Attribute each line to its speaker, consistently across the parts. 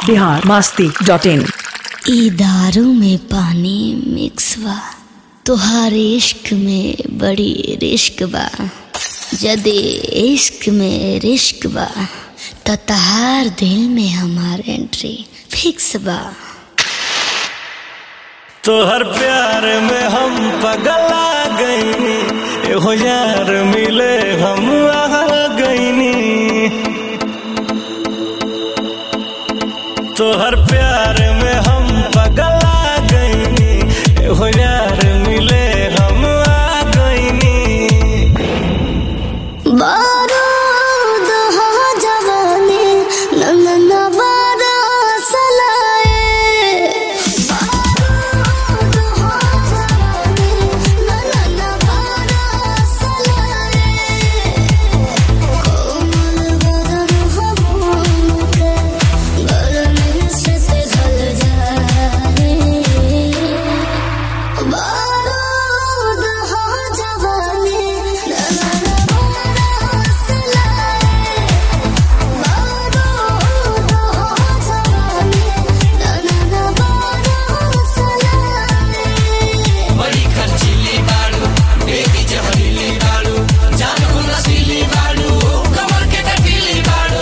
Speaker 1: Bihar Masti dot in
Speaker 2: ई दारू में पानी मिक्स बा तुहार इश्क में बड़ी रिश्क बा जदे इश्क में रिश्क बा त तहार दिल में हमार एंट्री फिक्स बा
Speaker 3: तोहर प्यार में हम पगला गईनी एहो यार मिले हम आ गईनी तोहर प्यार में हम पगला गईनी एहो यार मिले हम आ गईनी
Speaker 2: बारूद हो जवानी नंदन बारस लाए बारूद हो जवानी नंदन बारस लाए कोमल बदन हो भूम के गरमी से पिघल जाए बारूद हो जवानी नंदन बारस लाए बारूद हो जवानी नंदन बारस लाए
Speaker 4: बड़ी खर्चीली बाड़ू बेबी जहरीली बाड़ू जान को नशीली बाड़ू कमर के कटीली बाड़ू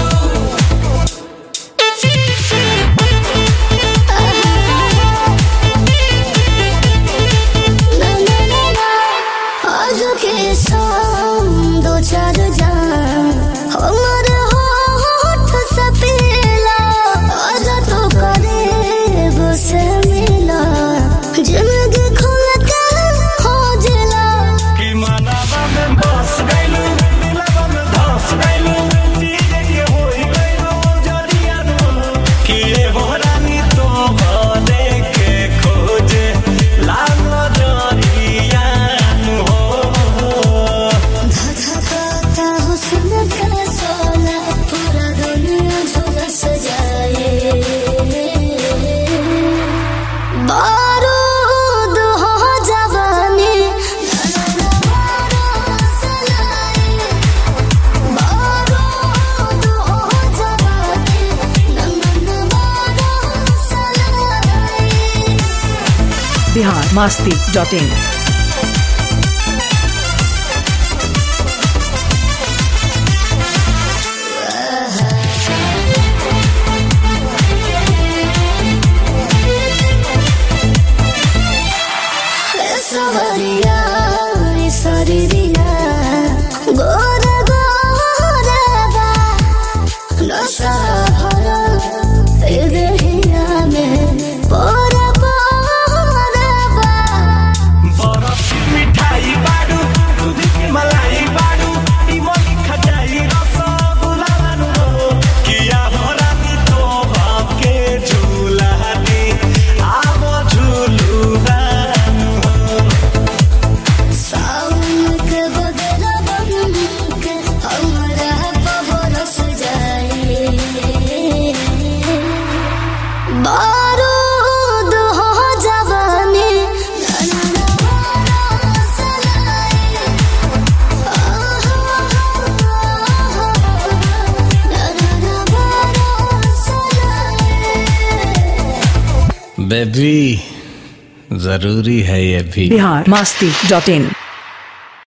Speaker 2: आज के शाम दो चार जान हमर होठ से पीला आज तो करीब से मिला जिंदगी खुल के हो जिला
Speaker 3: कि मनावा में बस गइलू दिलवा में धस गइलू चीज के होई गइलू जरिया कि एगो रानी तो भले के खोजे लागो जरिया हो
Speaker 2: धधकाता हुस्न का सोना पूरा दुनिया झुलस जाए बारूद हो जवानी बारूद हो जवानी नंदन बारस लाए
Speaker 1: बिहार मस्ती डॉट इन
Speaker 2: सवरिया सरिया गोर गोर बा नशा भरा ए देहिया में पोर पोर बा
Speaker 3: बरफ की मिठाई बाडू दूध की मलाई बाडू ई मोली खटाई रसगुल्ला बानू किया हो रानी तो के झूला दी आवो झूलू बानू
Speaker 2: सावन के बदला बन के हमरा बरस जाए बारूद हो जवानी नन्ना बरस लाए नन्ना बरस लाए
Speaker 3: बेबी जरूरी है ये भी
Speaker 1: बिहार मस्ती डॉट इन